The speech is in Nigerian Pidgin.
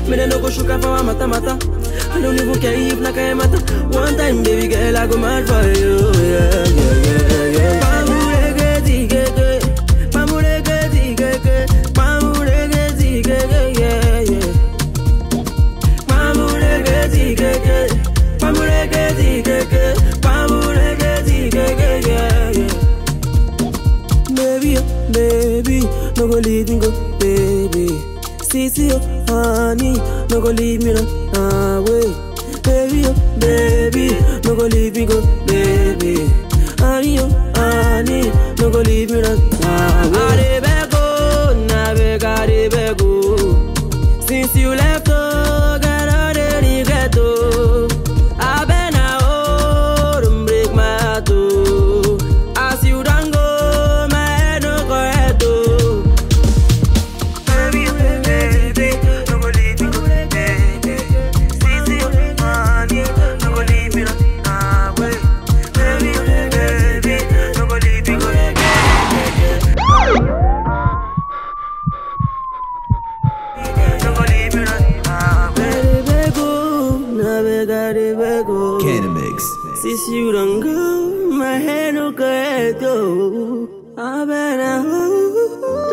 Me they no go shook for a mata mata. I don't even care if like I matter. One time, baby girl, I go mad for you. Yeah, yeah, yeah, yeah. Pamurege zigege, pamurege zigege, pamurege zigege, yeah, yeah. Pamurege zigege, pamurege zigege, pamurege zigege, yeah, yeah. Baby, oh, baby, no go leave me go, baby. Sissy, oh, honey, no go leave me run away. Baby, oh, baby, no go leave me go, baby. Honey, oh, honey, no go leave me run away. I dey beg, oh, na beg, I dey beg, oh. Since you left, oh, girl, I dey regret, oh. I been a oh, don't break my heart, oh. As you done go, my head no correct, oh. Baby, baby, no go leave me go, baby. Sissy, honey, no go leave me away. Baby, baby, no go leave me go, no go leave me away. I dey beg, oh, na beg, I dey beg, oh. Canamix. Since you don't go, my head no correct, oh. I been a oh.